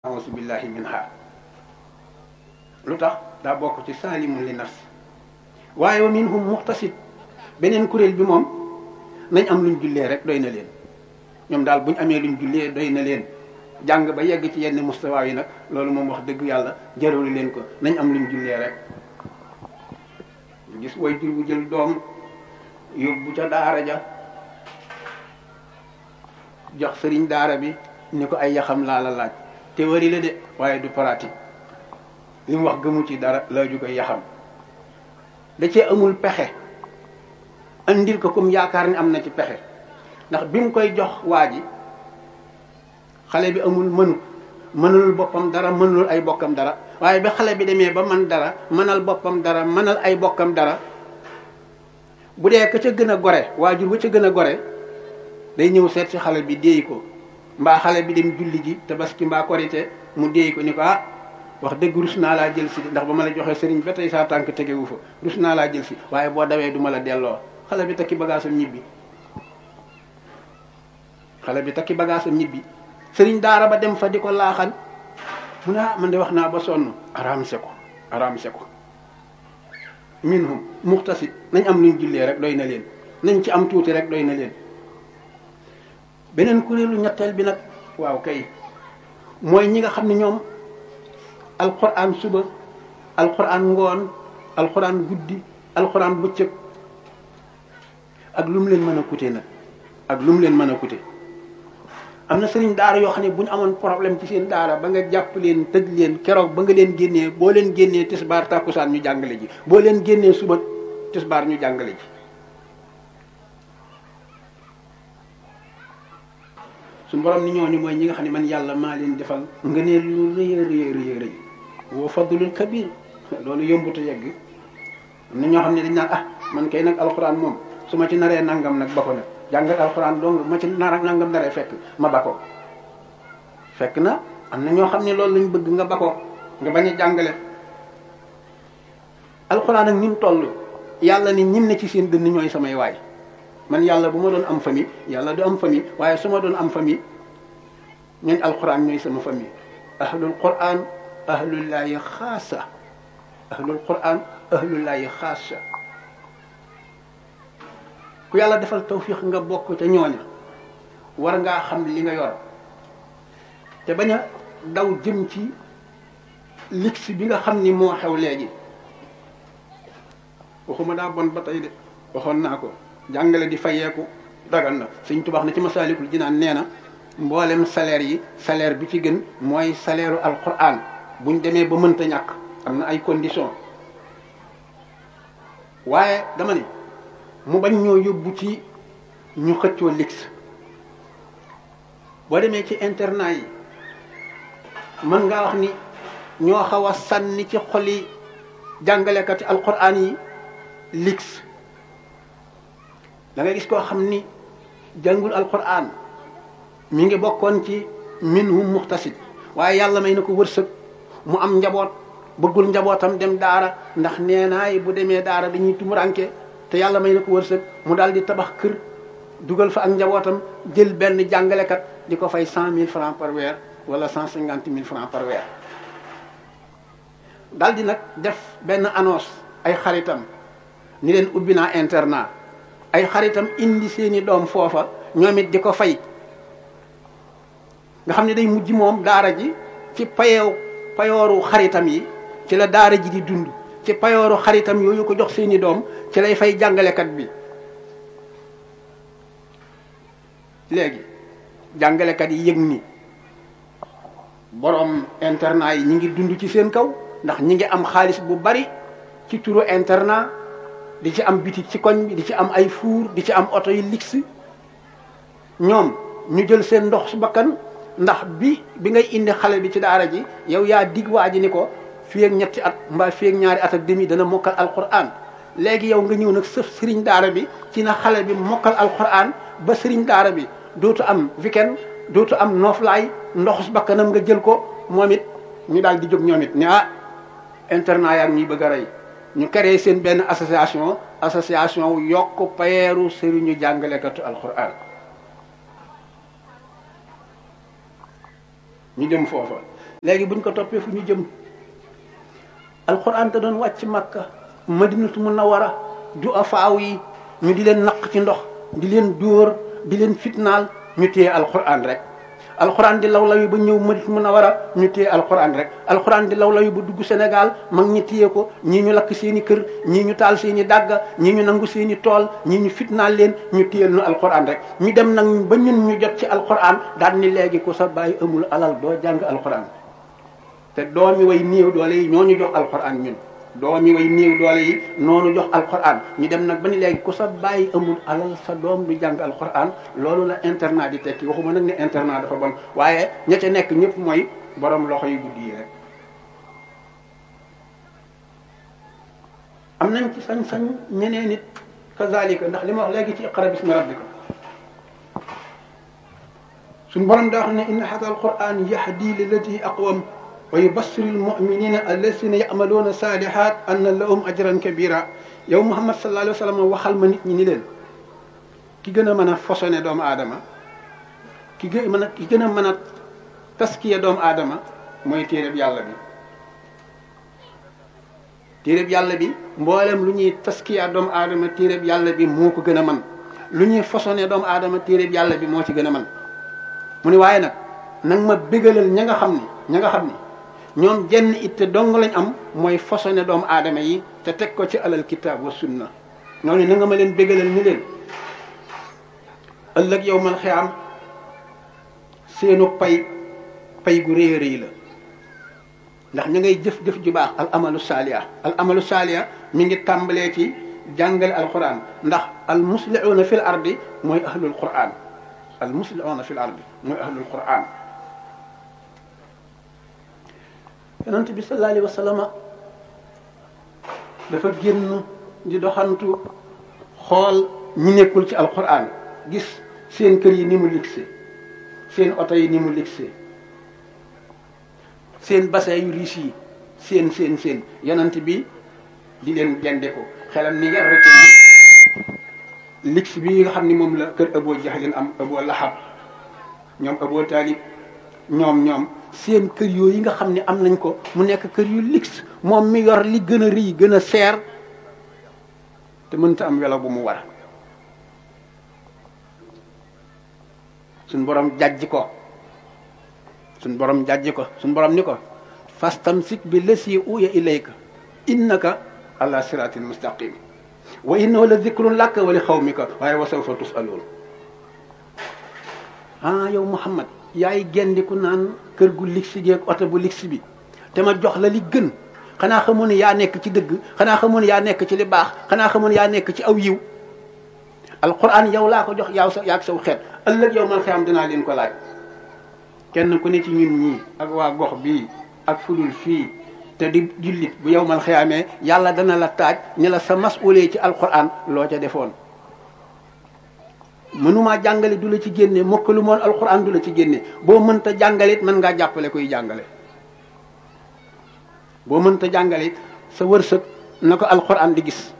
ausu billahi minha lu tax daa bokk ci saalimun li nafsi waaye wa minhum muxtasid beneen kuréel bi moom nañ am luñ jullee rek doy na leen ñoom daal buñ amee luñ jullee doy na leen jàng ba yegg ci yenn mustawaa yi nag loolu moom wax dëgg yàlla jaralu leen ko nañ am luñ jullee rek gis way jur bu jël doom yóbbu ca daara ja jox sëriñ daara bi ni ko ay yaxam laa la laaj théorie la de waaye du pratique li mu wax gëmu ci dara laaju koy yaxam da cee amul pexe andil ko comme yaakaar ni am na ci pexe ndax bi mu koy jox waa ji xale bi amul mënu mënul boppam dara mënul ay bokkam dara waaye ba xale bi demee ba man dara mënal boppam dara mënal ay bokkam dara bu dee ka ca gën a gore waajur ba ca gën a gore day ñëw seet si xale bi déey ko mbaa xale bi dem julli ji tabaski mbaa korite mu déey ko ni ko ah wax dëgg rus naa laa jël si ndax ba ma la joxee sëriñ ba tey saa tànk tegewu fa rus naa laa jël si waaye boo dawee du ma la delloo xale bi takki bagaasam ñibbi xale bi takki bagaasam ñibbi sëriñ daara ba dem fa di ko laaxal mu ne ah man de wax naa ba sonn araamse ko araamse ko minhum muxtasid nañ am luñ jullee rek doy na leen nañ ci am tuuti rek doy na leen beneen kuréelu ñetteel bi nag waaw kay mooy ñi nga xam ne ñoom alquran suba alquran ngoon alquran guddi alquran bëccëg ak lu mu leen mën a coûter nag ak lu mu leen mën a coûter am na sëriñ daara yoo xam ne bu ñu amoon problème ci seen daara ba nga jàpp leen tëj leen keroog ba nga leen génnee boo leen génnee tisbaar tàkkusaan ñu jàngale ji boo leen génnee suba tisbaar ñu jàngale ji suñu borom ni ñooñu mooy ñi nga xam ne man yàlla maa leen defal ngëneel lu rëy a rëy rëy rëy woo fadlul kabir loolu yombut a yegg am na ñoo xam ne dañ naan ah man kay nag alxuraan moom su ma ci naree nangam nag ba ko nag jàngal alxuraan dong ma ci nar nangam naree fekk ma ba ko fekk na am na ñoo xam ne loolu lañ bëgg nga ba ko nga bañ a jàngale alxuraan ak ni mu toll yàlla ni ñim ne ci seen dënn ñooy samay waay man yàlla bu ma doon am famille yàlla du am famille waaye su ma doon am famille ñooñ alquran ñooy sama famille ahlul quran ahlullaahi xaasa ahlul quran ahlullaahi xaasa ku yàlla defal tawfiq nga bokk ca ñooña war ngaa xam li nga yor te bañ a daw jëm ci lix bi nga xam ni moo xew léegi waxuma daa bon ba tey de waxoon naa ko jàngale di fayeeku dagan na Sëñ Tuubaa na ci Masaalikul Jinaan nee na mboolem salaire yi salaire bi ci gën mooy salaire u alquran buñ demee ba mënta ñàkk am na ay conditions waaye dama ne mu bañ ñoo yóbbu ci ñu xëccoo lix boo demee ci internat yi mën ngaa wax ni ñoo xaw a sànni ci xoli jàngalekati alquran yi lix da ngay gis koo xam ni jàngul alquran mi ngi bokkoon ci minhum muxtasid waaye yàlla may na ko wërsëg mu am njaboot bëggul njabootam dem daara ndax nee naay bu demee daara dañuy tumuranke te yàlla may na ko wërsëg mu daal di tabax kër dugal fa ak njabootam jël benn jàngalekat di ko fay cent mille francs par weer wala cent cinquante mille francs par weer daal di nag def benn annonce ay xaritam ni leen ubbi naa internat ay xaritam indi seeni doom foofa ñoom it di ko fay nga xam ne day mujj moom daara ji ci payeew payooru xaritam yi ci la daara ji di dund ci payooru xaritam yooyu ko jox seeni doom ci lay fay jàngalekat bi léegi jàngalekat yi yëg ni borom internat yi ñi ngi dund ci seen kaw ndax ñi ngi am xaalis bu bari ci turu internat di ci am bitik ci koñ bi di ci am ay fuur di ci am oto yu lix ñoom ñu jël seen ndox su bakkan ndax bi bi ngay indi xale bi ci daara ji yow yaa dig waa ji ni ko fii ak ñetti at mbaa fii ak ñaari at ak demi dana mokkal alquran léegi yow nga ñëw nag sëf sëriñ daara bi ci na xale bi mokkal alquran ba sëriñ daara bi dootu am weekend dootu am nooflaay ndox su bakkanam nga jël ko moom it ñu daal di jóg ñoom it ne ah internat yaa ngi ñuy bëgg a rey ñu créé seen benn association association yokk payeeru sëriñu jàngalekatu alquran ñu dem foofa léegi buñ ko toppee fu ñu jëm alquran te doon wàcc makka madinatu munawara ju afaaw yi ñu di leen naq ci ndox di leen dóor di leen fitnaal ñu téye alquran rek alquran di law law yi ba ñëw madinatu munawara ñu téye alquran rek alquran di law law yi ba dugg Sénégal mag ñi téye ko ñii ñu lakk seen i kër ñii ñu taal seen i dàgga ñii ñu nangu seen i tool ñii ñu fitnaal leen ñu téyel nu alquran rek ñu dem nag ba ñun ñu jot ci alquran daal ni léegi ku sa bàyyi amul alal doo jàng alquran te doomi way néew doole yi ñoo ñu jox alquran ñun doomi way néew doole yi noonu jox alquran ñu dem nag ba ni léegi ku sa bàyyi amul alal sa doom du jàng alquran loolu la internat di tekki waxuma nag ne internat dafa bon waaye ña ca nekk ñëpp mooy borom loxo yu guddi yi rek am nañ ci sañ-sañ ñeneen nit kazalika ndax li ma wax léegi ci iqra bismi rabbika suñ borom daa xam ne inna hada alquran yahdi lillati aqwam wa yubassir almuminina alladina yamaluuna salihat anna lahum ajran kabira yow muhammad sallallahu alayhi wa sallam waxal ma nit ñi ni leen ki gën a mën a fosone doomu aadama ki gën mën a ki gën a mën a taskiya doomu aadama mooy téereb yàlla bi téereb yàlla bi mboolem lu ñuy taskiya doomu aadama téereb yàlla bi moo ko gën a man lu ñuy fosone doomu aadama téereb yàlla bi moo ci gën a man mu ni waaye nag nag ma bégalal ña nga xam ni ña nga xam ni ñoom jenn itte dong lañ am mooy façonné doomu aadama yi te teg ko ci alal kitaab wa sunna ñooñu na nga ma leen bégalal ni leen ëllëg yow man xiyaam seenu pay pay gu rëy rëy la ndax ña ngay jëf-jëf ju baax al amalu saaliya al amalu saaliya mi ngi tàmbalee ci jàngale alquran ndax al muslihuuna fil ardi mooy ahlul quran al muslihuuna fil ardi mooy ahlul quran yonent bi sallallahu alayhi wa sallam dafa génn di doxantu xool ñi nekkul ci alquran gis seen kër yi ni mu ligse seen oto yi ni mu ligse seen bassin yu riis yi seen seen seen yonent bi di leen gende ko xelam ni nga rek ligse bi nga xam ni moom la kër Abu Jahlin am Abu Lahab ñoom Abu Talib ñoom ñoom seen kër yooyu nga xam ne am nañ ko mu nekk kër yu luxe moom mi yor li gën a rëy gën a seer te mënta am welo bu mu war suñ borom jàjj ko suñ borom jàjj ko suñ borom ni ko fastamsik bi lesi uya ilayka innaka ala siratin mustaqim wa innahu la zikrun laka wa li xawmika waaye wa sawfa tusaluun ah yow Muhammad yaay gendiku naan kër gu ligsi geeg oto bu ligsi bi te ma jox la li gën xanaa xamoon ne yaa nekk ci dëgg xanaa xamoon ne yaa nekk ci li baax xanaa xamoon ne yaa nekk ci aw yiw alquran yow laa ko jox yaaw sa yaag saw xeet ëllëg yow man xam dinaa leen ko laaj kenn ku ne ci ñun ñii ak waa gox bii ak fulul fii te di jullit bu yow man xiyaamee yàlla dana la taaj ne la sa masuulee ci alquran loo ca defoon mënumaa jàngale du la ci génne mokkalu moon alquran du la ci génne boo mënta jàngalit mën ngaa jàppale koy jàngale boo mënta jàngalit sa wërsëg na ko alquran di gis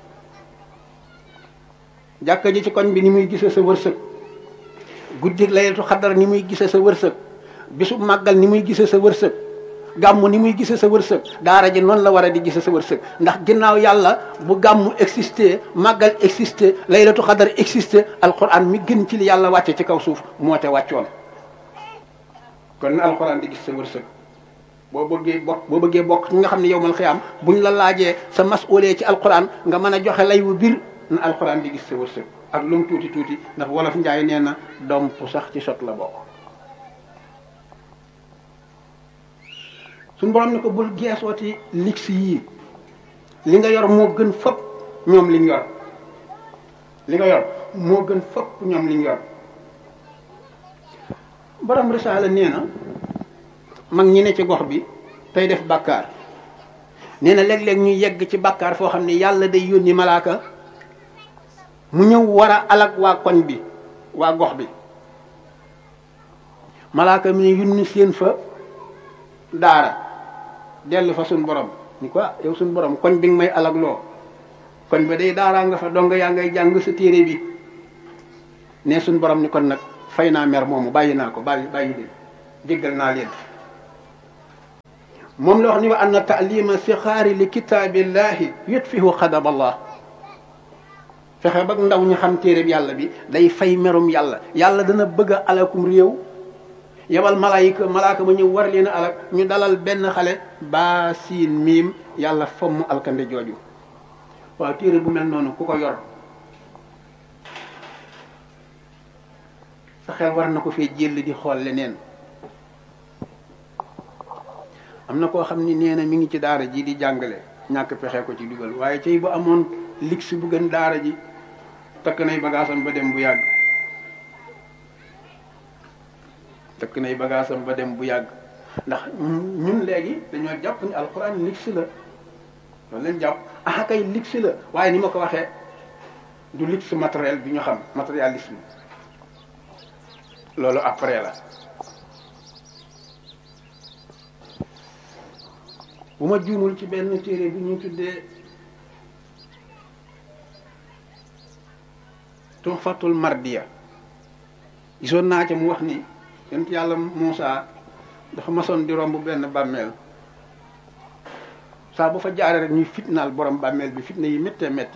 jàkka ji ci koñ bi ni muy gisee sa wërsëg guddi layatu xadar ni muy gisee sa wërsëg bisu màggal ni muy gisee sa wërsëg gàmmu ni muy gisee sa wërsëg daara ji noonu la war a di gisee sa wërsëg ndax ginnaaw yàlla bu gàmmu existé màggal existé laylatu xadar existé alquran mi gën ci li yàlla wàcce ci kaw suuf moo te wàccoon kon na alquran di gis sa wërsëg boo bëggee bokk boo bëggee bokk ñi nga xam ne yow mal xiyaam buñ la laajee sa masuulee ci alquran nga mën a joxe lay wu bir na alquran di gis sa wërsëg ak lu mu tuuti tuuti ndax wolof njaay nee na domp sax ci sot la bokk suñu borom ne ko bul geesooti lix yii li nga yor moo gën fëpp ñoom liñ yor li nga yor moo gën fëpp ñoom liñ yor borom risaala nee na mag ñi ne ci gox bi tey def bàkkaar nee na léeg-léeg ñu yegg ci bàkkaar foo xam ne yàlla day yónni malaaka mu ñëw war a alag waa koñ bi waa gox bi malaaka mi ne yónni seen fa daara dellu fa suñ borom ni ko ah yow suñ borom koñ bi nga may alag loo koñ ba day daaraa nga fa dong yaa ngay jàng sa téere bi ne suñ borom ni kon nag fay naa mer moomu bàyyi naa ko bàyyi bàyyi leen jéggal naa leen moom la wax ni wa anna taalima sixaari li kitaabillahi yutfihu xadab allah fexe ba ndaw ñu xam téere bi yàlla bi day fay merum yàlla yàlla dana bëgg a alakum réew yebal malaayika malaaka ma ñëw war leen a alak ñu dalal benn xale baa siin miim yàlla fomm alkande jooju waaw téere bu mel noonu ku ko yor sa xel war na ko fee jël di xool leneen am na koo xam ni nee na mi ngi ci daara ji di jàngale ñàkk pexe ko ci dugal waaye cay bu amoon lig si bu gën daara ji takk nay bagaasam ba dem bu yàgg takk nay bagaasam ba dem bu yàgg ndax ñun léegi dañoo jàpp ni alxuraan lig si la loolu leen jàpp ah kay lig si la waaye ni ma ko waxee du lig si matériel bi ñu xam matérialisme loolu après la bu ma juumul ci benn téere bi ñu tuddee tuhfatul mardiya gisoon naa ca mu wax ni yonent yàlla Muusa dafa masoon di romb benn bàmmeel saa bu fa jaaree rek ñuy fitnaal borom bàmmeel bi fitna yi méttee métti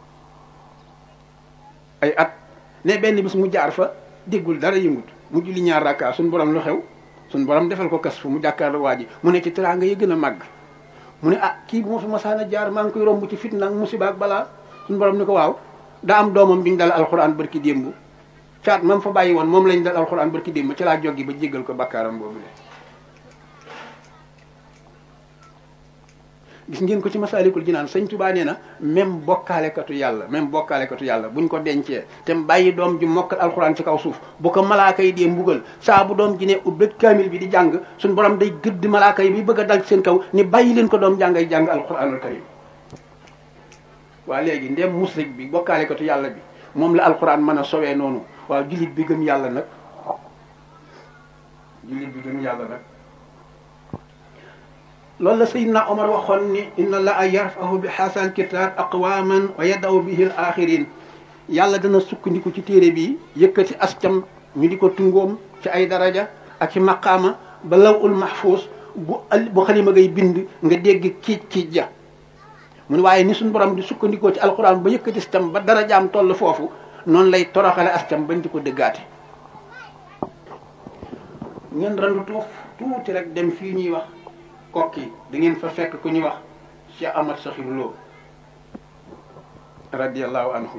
ay at ne benn bis mu jaar fa déggul dara yëngut mu julli ñaar rakka suñ borom lu xew suñ borom defal ko kas fu mu jàkkaarloo waa ji mu ne ci teraanga yi gën a màgg mu ne ah kii bu ma fi masaana jaar maa ngi koy romb ci fitna ak musiba ak balaa suñu borom ni ko waaw daa am doomam bi ñu dal alxuraan barki démb caat mam fa bàyyi woon moom lañ dal alxuraan barki démb ci laa joggi ba jéggal ko bakkaaram boobu de gis ngeen ko ci masaalikul jinaan sëñ Tuubaa nee na même bokkaalekatu yàlla même bokkaalekatu yàlla buñ ko dencee te bàyyi doom ji mokkal alxuraan ci kaw suuf bu ko malaaka yi dee mbugal saa bu doom ji ne ubbét kaamil bi di jàng suñ borom day gëdd malaaka yi bi bëgg a dal seen kaw ni bàyyi leen ko doom jàngay jàng alxuraanul karim waa léegi ndem musrik bi bokkaalekatu yàlla bi moom la alxuraan mën a sowee noonu waaw jullit bi gëm yàlla nag jullit bi gëm yàlla nag loolu la Seydina Omar waxoon ni inna allaha yarfahu bi xaasal kitaab aqwaman wa yadaw bihi al axirin yàlla dana sukkandiku ci téere bi yëkkati ascam ñu di ko tungoom ci ay daraja ak ci maqaama ba law ul mahfuus bu bu xalima ngay bind nga dégg kiic kiic ja mu ne waaye ni suñu borom di sukkandikoo ci alquran ba yëkkati ascam ba darajaam toll foofu noonu lay toroxale ascam bañ di ko dëggaate ngeen randu tuuf tuuti rek dem fii ñuy wax kokki da ngeen fa fekk ku ñuy wax Cheikh Ahmad Sakhir Lo radiallahu anhu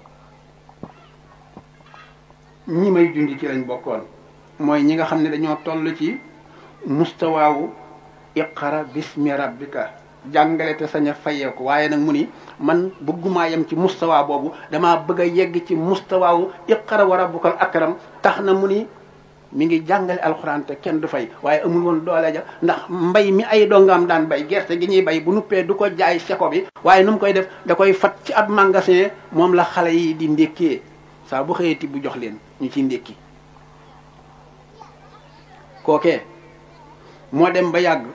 ñi may jundi ci lañ bokkoon mooy ñi nga xam ne dañoo toll ci mustawaawu iqara bismi rabbika jàngale te sañ a fayeeku waaye nag mu ni man bëggumaa yem ci mustawaa boobu damaa bëgg a yegg ci mustawaawu iqara wa rabbukal akram tax na mu ni mi ngi jàngale alxuraan te kenn du fay waaye amul woon doole ja ndax mbay mi ay dongaam daan bay gerte gi ñuy bay bu nuppee du ko jaay seko bi waaye nu mu koy def da koy fat ci ab magasin moom la xale yi di ndékkee saa bu xëyati bu jox leen ñu ciy ndékki kookee moo dem ba yàgg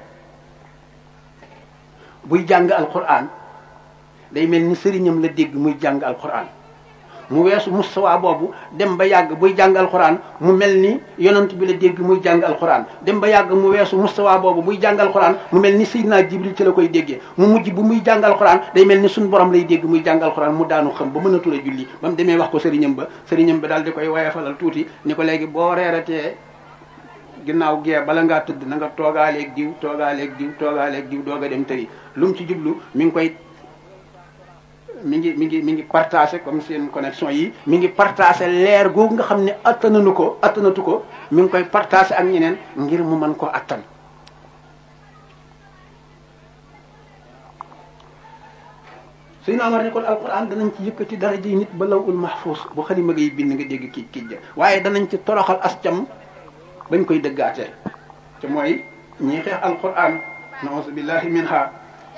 buy jàng alxuraan day mel ni sëriñam la dégg muy jàng alxuraan mu weesu mustawa boobu dem ba yàgg buy jàng alxuraan mu mel ni yonent bi la dégg muy jàng alxuraan dem ba yàgg mu weesu mustawa boobu buy jàng alxuraan mu mel ni Seydina Jibril ci la koy déggee mu mujj bu muy jàng alxuraan day mel ni suñu borom lay dégg muy jàng alxuraan mu daanu xam ba mënatul a julli ba mu demee wax ko sëriñam ba sëriñam ba daal di koy wayafalal tuuti ni ko léegi boo reeratee ginnaaw gee bala ngaa tëdd na nga toogaaleeg diw toogaaleeg diw toogaaleeg diw doog a dem tëri lu mu ci jublu mi ngi koy mi ngi mi ngi mi ngi partagé comme seen connexion yi mi ngi partagé leer googu nga xam ne attananu ko attanatu ko mi ngi koy partagé ak ñeneen ngir mu mën koo attan suy na amar ni kon alquran danañ ci yëkkati daraja yi nit ba law ul mahfuus bu xalima ngay bind nga dégg kii kii ja waaye danañ ci toroxal ascam bañ koy dëggaatee te mooy ñii xeex alquran nausu billahi minha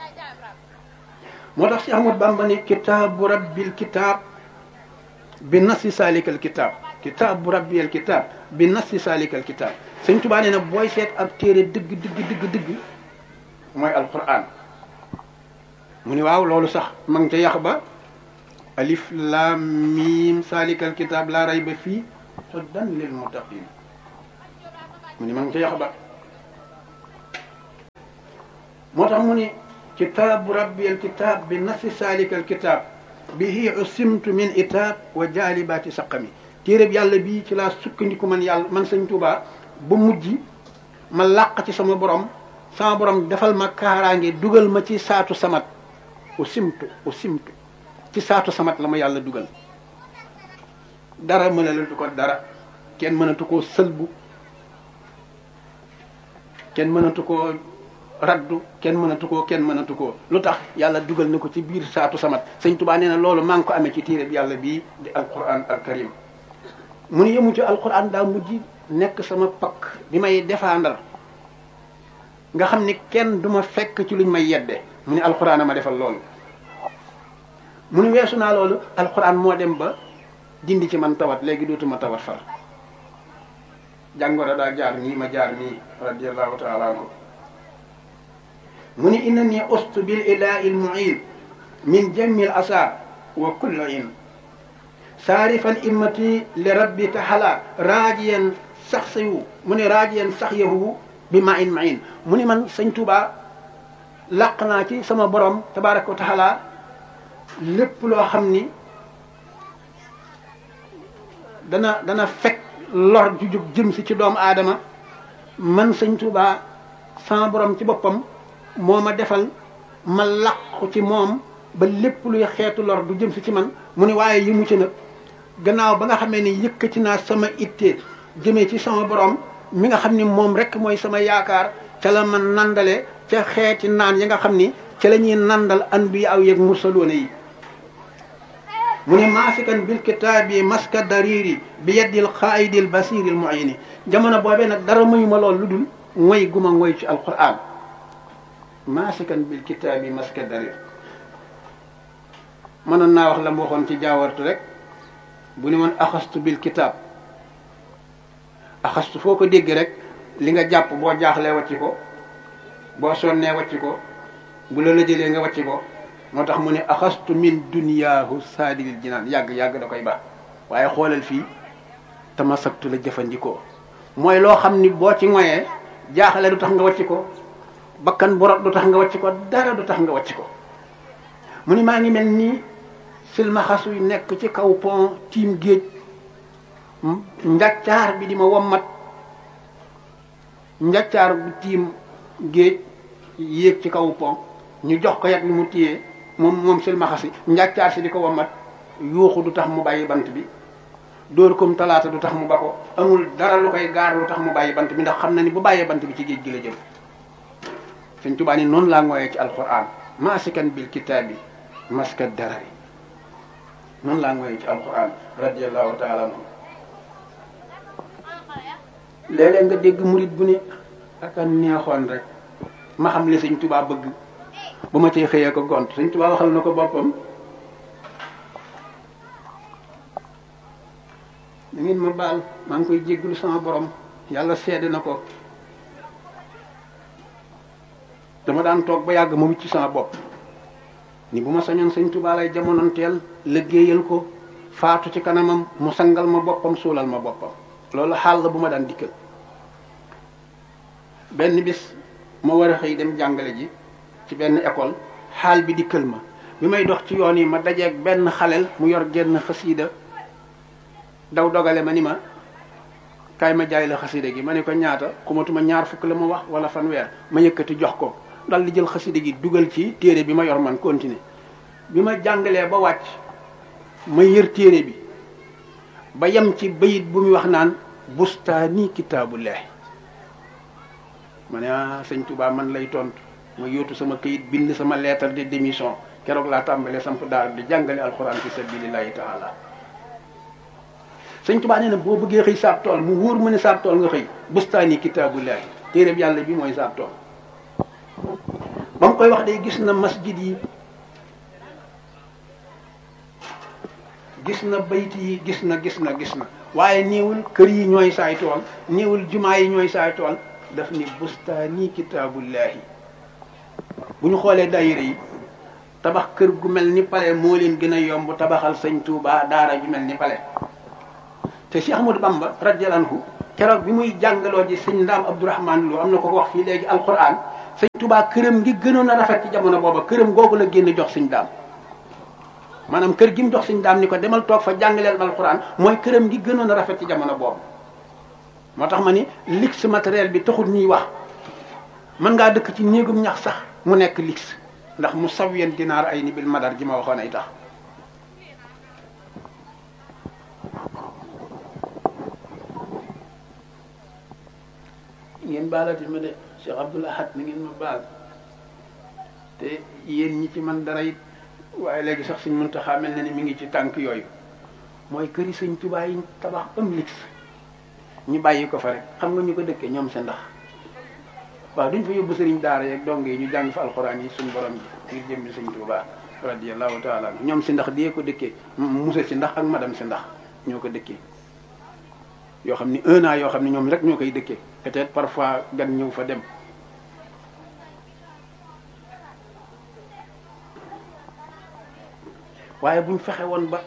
moo tax si Ahmad Bamba ne kitaabu rabbil kitaab bi nasi salikal kitaab kitaabu rabbil kitaab bi nasi salikal kitaab Sëñ Tuubaa nee na booy seet ab téere dëgg dëgg dëgg dëgg mooy alquran mu ni waaw loolu sax ma ngi ca yax ba alif laam miim salikal kitaab laa rayba fii hudan lil muttaqin mu ni ma ngi ca yax ba moo tax mu ni kitaabu rabbi al kitaab bi nafsi saalika al kitaab bihi usimtu min itaab wa jaalibaati saqami téeréb yàlla bii ci laa sukkandiku man yàlla man sëñ Tuubaa ba mujj ma làq ci sama borom sama borom defal ma kaaraange dugal ma ci saatu samat usimtu usimtu ci saatu samat la ma yàlla dugal dara mënalatu ko dara kenn mënatu koo sëlbu kenn mënatu koo raddu kenn mënatu koo kenn mënatu koo lu tax yàlla dugal na ko ci biir saatu samat sëñ Tuubaa nee na loolu maa ngi ko amee ci téere bi yàlla bii di alquran al karim mu ni yemu ci alquran daa mujj nekk sama pakk bi may défendre nga xam ni kenn du ma fekk ci luñ may yedde mu ni alquran a ma defal loolu mu ni weesu naa loolu alquran moo dem ba dindi ci man tawat léegi dootuma tawat far jàngoro daa jaar nii ma jaar nii radiallahu taala anhu mu ni inna ni ustu bil ilahi l muin min jamil asa wa kulli in saarifan immati li rabbi taxala raajiyan sax sayu mu ne raajiyan sax yahu bi ma in ma in mu ni man sëñ Tuubaa làq naa ci sama borom tabaraka wa taala lépp loo xam ni dana dana fekk lor ju jóg jëm si ci doomu aadama man sëñ Tuubaa sama borom ci boppam moo ma defal ma làqu ci moom ba lépp luy xeetu lor du jëm si ci man mu ne waaye yi mu ci nag gannaaw ba nga xamee ni yëkkati naa sama itte jëmee ci sama borom mi nga xam ni moom rek mooy sama yaakaar ca la ma nandale ca xeeti naan yi nga xam ni ca la ñuy nandal anbiya aw yeeg mursaloona yi mu ne maasikan bil kitaabi maska dariri bi yeddil xaayidil basiril muayini jamono boobee nag dara mayu ma lool lu dul ngoy guma ngoy ci alquran maasikan bil kitaabi maska darir mënoon naa wax la mu waxoon ci jaawartu rek bu ni woon axastu bil kitaab axastu foo ko dégg rek li nga jàpp boo jaaxlee wàcc ko boo sonnee wàcc ko bu la la jëlee nga wàcc ko moo tax mu ne axastu min duniyaahu saadilil jinaan yàgg yàgg da koy baax waaye xoolal fii tamasaktu la jëfandikoo mooy loo xam ni boo ci ngoyee jaaxle du tax nga wàcc ko bakkan borot du tax nga wàcc ko dara du tax nga wàcc ko mu ni maa ngi mel nii silmaxasu yu nekk ci kaw pont tiim géej njaccaar bi di ma wommat njaccaar bu tiim géej yéeg ci kaw pont ñu jox ko yat ni mu téyee moom moom silmaxasi njaccaar si di ko wommat yuuxu du tax mu bàyyi bant bi dóor kom talaata du tax mu ba ko amul dara lu koy gaar lu tax mu bàyyi bant bi ndax xam na ni bu bàyyee bant bi ci géej gi la jëm Sëñ Tuubaa ni noonu laa ngooyee ci alquran maasikan bil kitaabi maska darari noonu laa ngooyee ci alquran radiallahu taala anhu léeg-léeg nga dégg murit bu ne ak a neexoon rek ma xam li Sëñ Tuubaa bëgg ba ma cee xëyee ko gont Sëñ Tuubaa waxal na ko boppam da ngeen ma baal maa ngi koy jégglu sama borom yàlla seede na ko dama daan toog ba yàgg ma wicc sama bopp ni bu ma sañoon sëñ Tuubaa lay jamononteel liggéeyal ko faatu ci kanamam mu sangal ma boppam suulal ma boppam loolu xaal la bu ma daan dikkal benn bis ma war a xëy dem jàngale ji ci benn école xaal bi dikkal ma bi may dox ci yoon yi ma dajeeg benn xaleel mu yor genn xasiida daw dogale ma ni ma kaay ma jaay la xasida gi ma ne ko ñaata xumatuma ñaar fukk la ma wax wala fanweer ma yëkkati jox ko dal di jël xasida gi dugal ci téere bi ma yor man continuer bi ma jàngalee ba wàcc ma yër téere bi ba yem ci bayit bu muy wax naan bustaani kitaabullahi ma ne ah sëñ Touba man lay tontu ma yóotu sama këyit bind sama lettre de démission keroog laa tàmbalee samp daal di jàngale alxuraan fi sabilillahi taala sëñ Tuubaa nee na boo bëggee xëy saab tool mu wóor mu ne saab tool nga xëy bustaani kitaabullahi téeréb yàlla bi mooy saab tool ba mu koy wax day gis na masjid yi gis na bayt yi gis na gis na gis na waaye néewul kër yi ñooy saay tool néewul jumaa yi ñooy saay tool daf ni bustaani kitaabullahi bu ñu xoolee daayira yi tabax kër gu mel ni pale moo leen gën a yomb tabaxal sëñ Tuubaa daara ju mel ni pale te Cheikh Ahmadou Bamba radiyallahu anhu keroog bi muy jàngaloo ji sëñ Ndaam Abdourahman Lo am na ko wax fii léegi alquran sëñ Tuubaa këram gi gënoon a rafet ci jamono booba këram googu la génn jox sëñ daam maanaam kër gi mu jox sëñ daam ni ko demal toog fa jàngaleel alxuraan mooy këram gi gënoon a rafet ci jamono boobu moo tax ma ni luxe matériel bi taxul ñuy wax mën ngaa dëkk ci néegum ñax sax mu nekk luxe ndax mu sawiyen dinaar ay ni bil madar ji ma waxoon ay tax ngeen baalati ma de Cheikh Abdoul Ahad ni ngeen ma baal te yéen ñi ci man dara it waaye léegi sax suñ Muntaxa mel na ni mi ngi ci tànk yooyu mooy këri sëñ Tuubaa yi tabax am lix ñu bàyyi ko fa rek xam nga ñu ko dëkkee ñoom sa ndax waaw duñ fa yóbbu sëriñ daara yeeg dong yi ñu jàng fa alxuraan yi suñ borom ji ngir jëmmi sëñ Tuubaa radiyallahu taala ñoom si ndax di ko dëkkee musa si ndax ak madame si ndax ñoo ko dëkkee yoo xam ni un an yoo xam ne ñoom rek ñoo koy dëkkee peut-être parfois gan ñëw fa dem waaye buñ fexe woon ba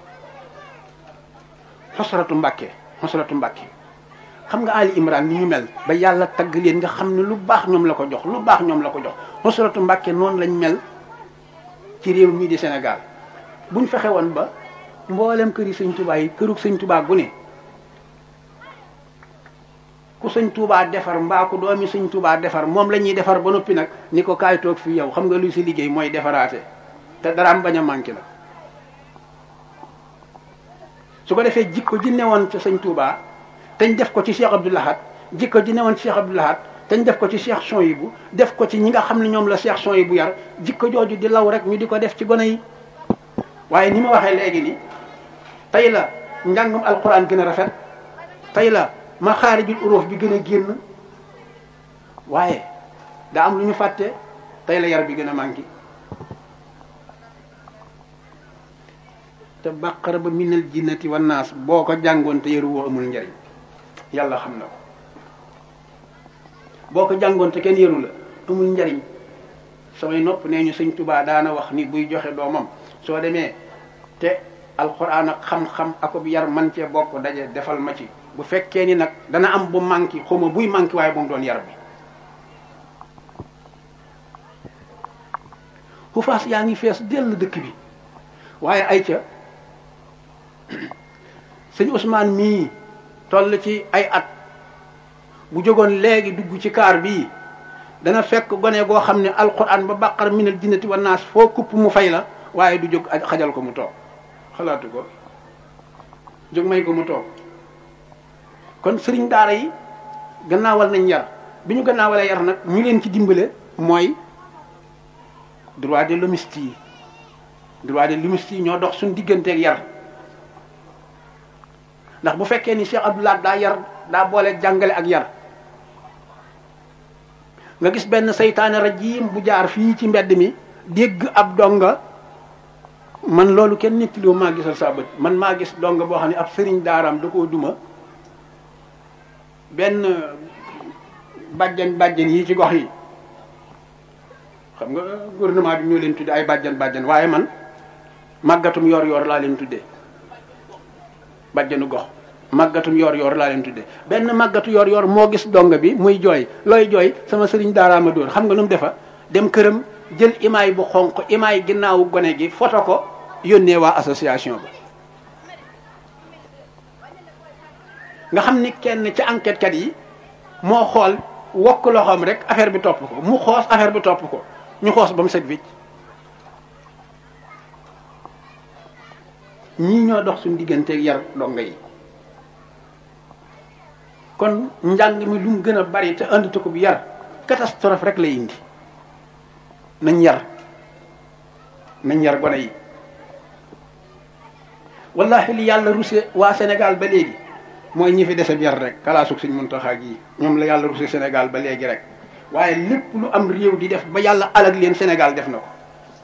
xosratu mbàkke xosratu mbàkke xam nga Ali Imran ni ñu mel ba yàlla tagg leen nga xam ne lu baax ñoom la ko jox lu baax ñoom la ko jox xosratu mbàkke noonu lañ mel ci réew mii di Sénégal buñ fexe woon ba mboolem kër yi sëñ Tuubaa yi kërug sëñ Tuubaa gu ne ku sëñ Tuubaa defar mbaa ku doomi sëñ Tuubaa defar moom la ñuy defar ba noppi nag ni ko kaay toog fii yow xam nga luy si liggéey mooy defaraate te daraam bañ a manqué la su ko defee jikko ji newoon ci sëñ Tuubaa teñ def ko ci Cheikh Abdoul Ahad jikko ji newoon ci Cheikh Abdoul Ahad teñ def ko ci Cheikh Souhaïbou def ko ci ñi nga xam ne ñoom la Cheikh Souhaïbou yar jikko jooju di law rek ñu di ko def ci gone yi waaye ni ma waxee léegi ni tey la njàngum alquran gën a rafet tey la ma xaarijul uróof bi gën a génn waaye daa am lu ñu fàtte tey la yar bi gën a manqué te bàqara ba minal jinnati wan naas boo ko jàngoon te yaru woo amul njariñ yàlla xam na ko boo ko jàngoon te kenn yaru la amul njariñ samay nopp nee ñu sëñ tubaa daana wax ni buy joxe doomam soo demee te alxuraan ak xam-xam akub yar man cee bokk daje defal ma ci bu fekkee ni nag dana am bu manqué xawma buy manqué waaye bu mu doon yar bi xufaas yaa ngi fees dell dëkk bi waaye ay ca sëñ Ousmane mii toll ci ay at bu jógoon léegi dugg ci kaar bii dana fekk gone goo xam ne alquran ba bàqar minal jinnati wa naas foo kupp mu fay la waaye du jóg xajal ko mu toog xalaatu ko jóg may ko mu toog kon sëriñ daara yi gannaawal nañ yar bi ñu gannaawalee yar nag ñu leen ci dimbale mooy droit de l'homme yi droit de l'homme yi ñoo dox suñu digganteeg yar ndax bu fekkee ni Cheikh Abdoulaye daa yar daa boole jàngale ak yar nga gis benn saytaane rajim bu jaar fii ci mbedd mi dégg ab donga man loolu kenn nettaliwu maa gisal saa bët man maa gis donga boo xam ne ab sëriñ daaraam da koo duma benn bàjjan bàjjan yi ci gox yi xam nga gouvernement bi ñoo leen tudde ay bàjjan bàjjan waaye man màggatum yor yor laa leen tuddee bàjjanu gox màggatum yor yor laa leen tuddee benn màggatu yor yor moo gis donga bi muy jooy looy jooy sama sëriñ daaraama dóor xam nga nu mu defa dem këram jël imaay bu xonq imaay ginnaawu gone gi foto ko yónnee waa association ba nga xam ni kenn ci enquête kat yi moo xool wokk loxoom rek affaire bi topp ko mu xoos affaire bi topp ko ñu xoos ba mu set wicc ñii ñoo dox suñu digganteeg yar donga yi kon njàng mi lu mu gën a bari te andi ko bi yar catastrophe rek lay indi nañ yar nañ yar gone yi wallahi li yàlla ruse waa Sénégal ba léegi mooy ñi fi dese yar rek kalaasug suñ Muntaxa gi ñoom la yàlla ruse Sénégal ba léegi rek waaye lépp lu am réew di def ba yàlla alag leen Sénégal def na ko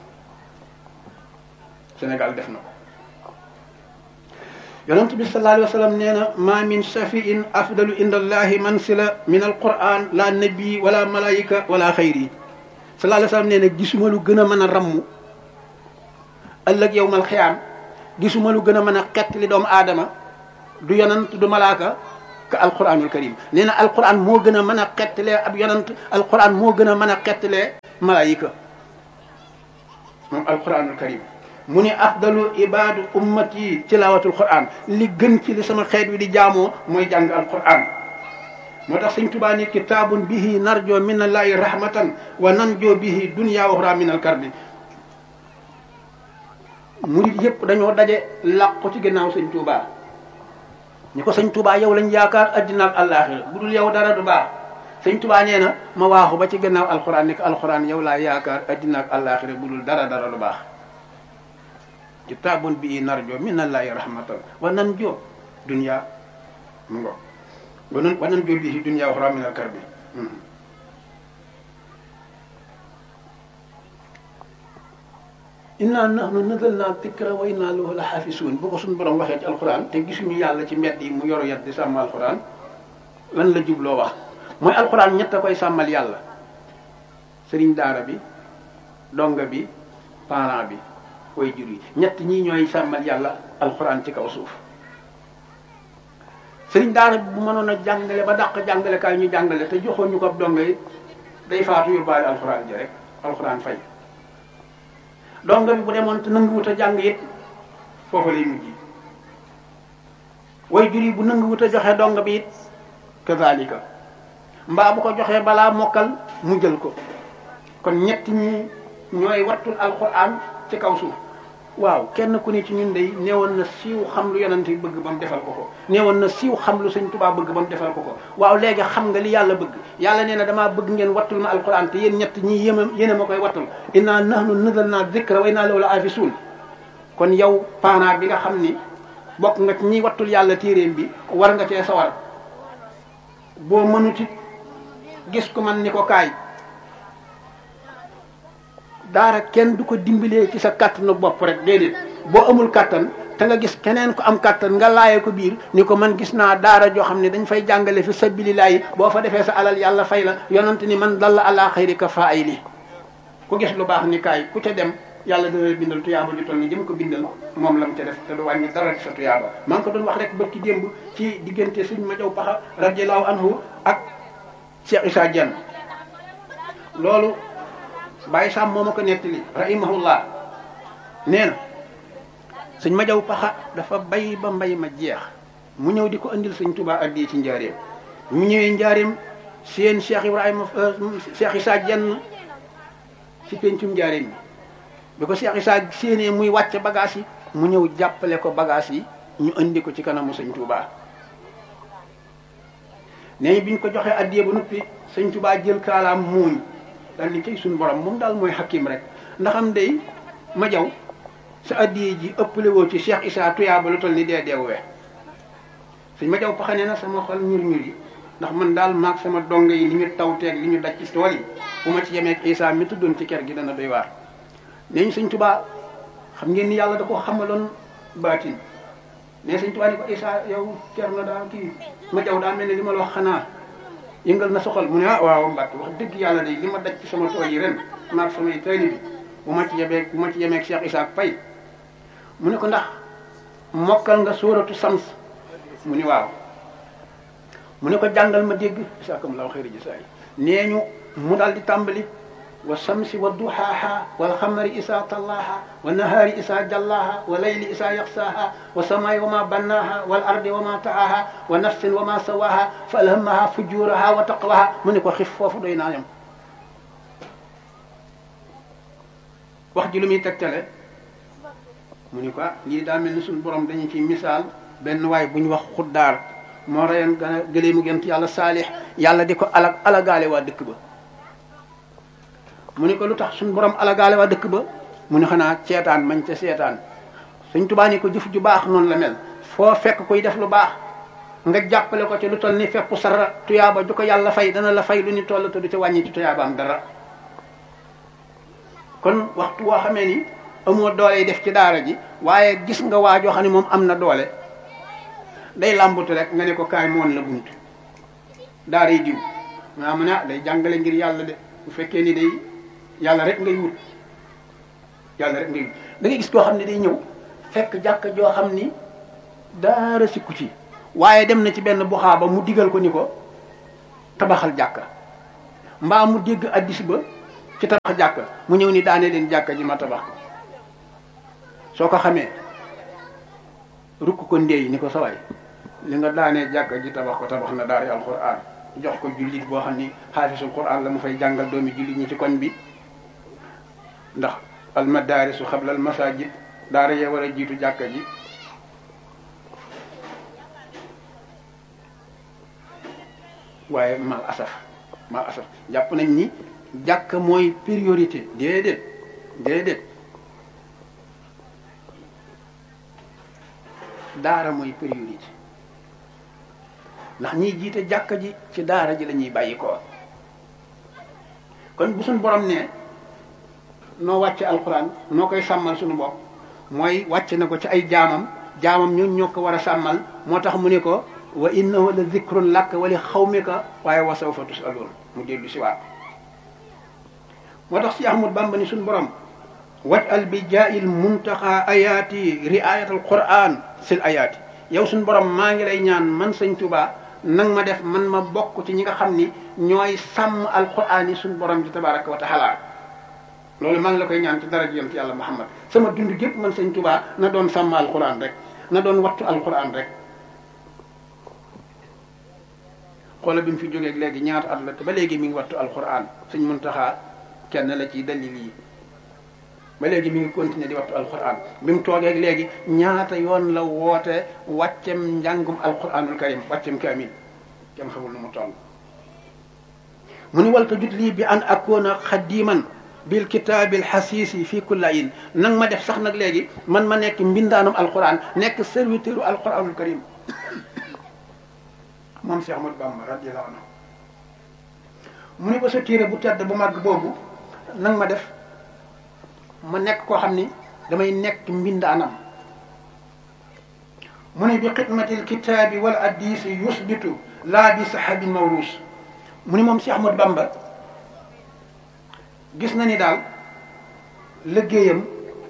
Sénégal def na ko yonent bi sallallahu alayhi wa sallam nee na ma min shafiin afdalu inda allahi mansila min alquran la nabi wala malaika wala xayri sallallahu alayhi wa sallam nee na gisuma lu gën a mën a ramm ëllëg yowmal xiyaam gisuma lu gën a mën a xett li doomu aadama du yonant du malaaka ka alquranul karim nee na alquran moo gën a mën a xettalee ab yonant alquran moo gën a mën a xettalee malaayika moom alquranul karim mu ni afdalu ibadu ummati tilawatul quran li gën ci li sama xeet wi di jaamoo mooy jàng alquran moo tax sëñ tubaa ni kitaabun bihi narjo min allahi rahmatan wa nanjo bihi dunya wa uxra min alkarbi murit yëpp dañoo daje làqu ci ginnaaw sëñ tubaa ñi ko sëñ tubaa yow lañ yaakaar addina ak àllaaxira bu dul yow dara du baax sëñ tubaa nee na ma waaxu ba ci ginnaaw alquran ni ko alquran yow laa yaakaar addina ak àllaaxira bu dul dara dara du baax kitaabun bihi narjo min allahi rahmatan wa nanjo dunya mu ngo wanan wanan jol bi dunya wa ukhra min al karbi inna nahnu nazalna dhikra wa inna lahu la hafisun bu ko suñu borom waxee ci alquran te gisuñu yàlla ci mbedd yi mu yoru yat di sàmm alquran lan la jubloo wax mooy alquran ñett a koy sàmmal yàlla sëriñ daara bi donga bi parent bi way jur yi ñett ñii ñooy sàmmal yàlla alquran ci kaw suuf sëriñ daara bi bu mënoon a jàngale ba dàq jàngale kaay ñu jàngale te joxoon ñu ko ab donga yi day faatu yóbbaale alxuraan ji rek alxuraan fay donga bi bu demoon te nanguwut a jàng it foofu lay mujj way jur yi bu nanguwut a joxe donga bi it kazalika mbaa bu ko joxee balaa mokkal mu jël ko kon ñett ñi ñooy wattul alxuraan ci kaw suuf waaw kenn ku ne ci ñun day neewoon na siiw xam lu yonent bi bëgg ba mu defal ko ko neewoon na siiw xam lu sëñ Tuubaa bëgg ba mu defal ko ko waaw léegi xam nga li yàlla bëgg yàlla nee na damaa bëgg ngeen wattul ma alquran te yéen ñett ñii yéma yéen a ma koy wattul inna nahnu nazalna dhikra wa inna lahu la hafizun kon yow parent bi nga xam ni bokk nga ci ñiy wattul yàlla téeréem bi war nga cee sawar boo mënuti gis ko man ni ko kaay daara kenn du ko dimbalee ci sa kàttanu bopp rek déedéet boo amul kàttan te nga gis keneen ko am kàttan nga laaye ko biir ni ko man gis naa daara joo xam ne dañ fay jàngale fi sabilillahi boo fa defee sa alal yàlla fay la yonent ni man dalla ala xayri ka fa ay li ku gis lu baax ni kaay ku ca dem yàlla dana bindal tuyaaba ju toll ni jëm ko bindal moom la mu ca def te du wàññi dara ci sa tuyaaba maa ngi ko doon wax rek bërki démb ci diggante suñ ma jaw paxa radiallahu anhu ak Cheikh Issa Dieng loolu bàyyi sàmm moo ma ko nettali rahimahullah nee na sëñ ma jaw paxa dafa bay ba mbay ma jeex mu ñëw di ko andil sëñ Tuubaa addi ci njaareem mu ñëwee njaareem seen Cheikh Ibrahima Cheikh Issa Dieng ci pencum njaareem bi bi ko Cheikh Issa séenee muy wàcce bagage yi mu ñëw jàppale ko bagage yi ñu andi ko ci kanamu sëñ Tuubaa nee bi ñu ko joxee addiye ba noppi sëñ Tuubaa jël kaalaam muuñ daal ni cay suñu borom moom daal mooy xakim rek ndax am day ma jaw sa addiye ji ëppale woo ci Cheikh Issa tuyaaba lu toll ni dee deewee sëñ ma jaw paxane na sama xol ñur ñur yi ndax man daal maag sama donga yi li ñu tawteeg li ñu daj ci tool yi bu ma ci yemeeg Issa mi tuddoon ci kër gi dana doy waar nee ñu sëñ Tuubaa xam ngeen ni yàlla da ko xamaloon baatin ne sëñ Tuubaa ni ko Issa yow cer na daa kii ma jaw daa mel ne li ma la wax xanaa yëngal na soxal mu ne ah waaw Mbàkke wax dëgg yàlla de li ma daj ci sama tool yi ren maag samay tayli bi bu ma ci yebeeg bu ma ci yemeeg Cheikh Issa Faye mu ne ko ndax mokkal nga sóoratu sams mu ni waaw mu ne ko jàngal ma dégg isaakam law xëyri ji saay nee ñu mu daal di tàmbali wa samsi wa duhaaha wal xamari isaa tallaaha wa nahaari isaa jallaaha wa layli isaa yaxsaaha wa samaay wa ma bannaaha wal ardi wa ma taaha wa nafsin wa ma sawaaha fa alhamaha fujuraha wa taqwaha mu ne ko xif foofu doy naa yam wax ji lu muy tegtale mu ni ko lii daa mel ni suñu borom dañu ci misaal benn waay bu ñu wax xuddaar moo reyoon gën a gëlee mu gent yàlla saalix yàlla di ko alag alagaale waa dëkk ba mu ni ko lu tax suñu borom alagaale waa dëkk ba mu ni xanaa seetaan mañ ca seetaan suñ tubaa ni ko jëf ju baax noonu la mel foo fekk kuy def lu baax nga jàppale ko ci lu toll ni fepp sara tuyaaba ju ko yàlla fay dana la fay lu ni toll te du ca wàññi ci tuyaabaam dara kon waxtu woo xamee ni amoo doole yi def ci daara ji waaye gis nga waa joo xam ne moom am na doole day làmbatu rek nga ne ko kaay moon la bunt daara yi diw maa mu ne ah day jàngale ngir yàlla de bu fekkee ni day yàlla rek ngay wut yàlla rek ngay wut da ngay gis koo xam ne day ñëw fekk jàkk joo xam ni daara sikku ci waaye dem na ci benn buxaaba mu digal ko ni ko tabaxal jàkka mbaa mu dégg addis ba ci tabax jàkka mu ñëw ni daane leen jàkka ji ma tabax ko soo ko xamee rukk ko ndéey ni ko sawaay li nga daanee jàkka ji tabax ko tabax na daari alquran jox ko jullit boo xam ni xaafisul quran la mu fay jàngal doomi jullit ñi ci koñ bi ndax almadaarisu xabla almasajid daara yee war a jiitu jàkka ji waaye mal asaf mal asaf jàpp nañ ni jàkk mooy priorité déedéet déedéet daara mooy priorité ndax ñiy jiite jàkka ji ci daara ji la ñuy bàyyi ko kon bu suñ borom ne noo wàcce alxuraan noo koy sàmmal suñu bopp mooy wàcce na ko ci ay jaamam jaamam ñun ñoo ko war a sàmmal moo tax mu ne ko wa innahu la zikrun laka wa li xawmika waaye wa sawfa tusaloon mu dellu si waat moo tax si Ahmad Bamba ni suñu borom waj al bi jaayil muntaxa ayaati riayat al quran sil ayaati yow suñu borom maa ngi lay ñaan man sëñ Tuubaa nang ma def man ma bokk ci ñi nga xam ni ñooy sàmm alquran yi suñu borom ji tabaraka wa taala loolu maa ngi la koy ñaan ci daraja yonent yàlla Muhammad sama dund gépp man sëñ Tuubaa na doon sàmm alquran rek na doon wattu alquran rek xoola bi mu fi jógeeg léegi ñaata at la te ba léegi mi ngi wattu alquran suñ muntaxaa kenn la ci dalil yi ba léegi mi ngi continuer di wattu alquran bi mu toogeeg léegi ñaata yoon la woote wàccem njàngum alquranul karim wàccem kaamil kenn xamul nu mu toll mu ni walta jut lii bi an akoona xadiman bil kitaabil xasiisi fii kullayin nang ma def sax nag léegi man ma nekk mbindaanum alquran nekk serviteuru alquranul karim moom Cheikh Ahmadou Bamba radiyallahu anhu mu ni ba sa téere bu tedd bu màgg boobu nang ma def ma nekk koo xam ni damay nekk mbindaanam mu ni bi xidmatil kitaabi wal addisi yusbitu laa bi sahabin mawruus mu ni moom Cheikh Ahmadou Bamba gis na ni daal liggéeyam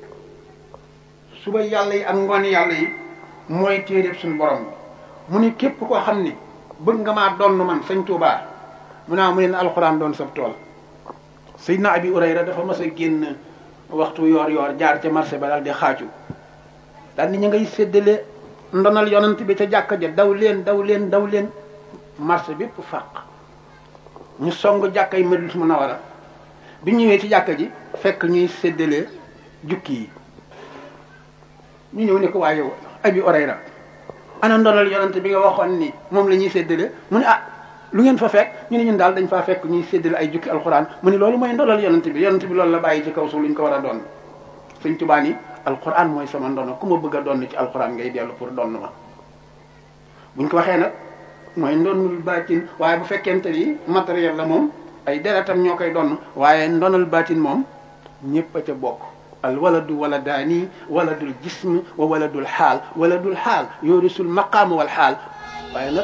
suba yàlla yi ak ngoon yàlla yi mooy téeréb suñu borom mu ni képp koo xam ni bëgg nga maa donn man sëñ Tuubaa mu naa mu ne alxuraan doon sab tool Seydina Abi Urayra dafa mas a génn waxtu yoor yoor jaar ca marché ba daal di xaaju daal ni ñu ngay séddale ndonal yonent bi ca jàkka ja daw leen daw leen daw leen marché bépp fàq ñu song jàkka yi Madinatu Munawwara bi ñëwee ci jàkka ji fekk ñuy séddale jukki yi ñu ñëw ne ko waa yow Abi Urayra ana ndonal yonent bi nga waxoon ni moom la ñuy séddale mu ne ah lu ngeen fa fekk ñu ne ñun daal dañ faa fekk ñuy séddale ay jukki alxuraan mu ne loolu mooy ndonal yonent bi yonent bi loolu la bàyyi ci kaw suuf lu ñu ko war a doon Sëñ Tuubaa ni alxuraan mooy sama ndono ku ma bëgg a doon ci alxuraan ngay dellu pour donn ma buñ ko waxee nag mooy ndonul baatin waaye bu fekkente ni matériel la moom ay deretam ñoo koy donn waaye ndonal baatin moom ñëpp a ca bokk al waladu waladaani waladul jism wa waladul xaal waladul xaal yoorisul maqaam wal xaal waaye nag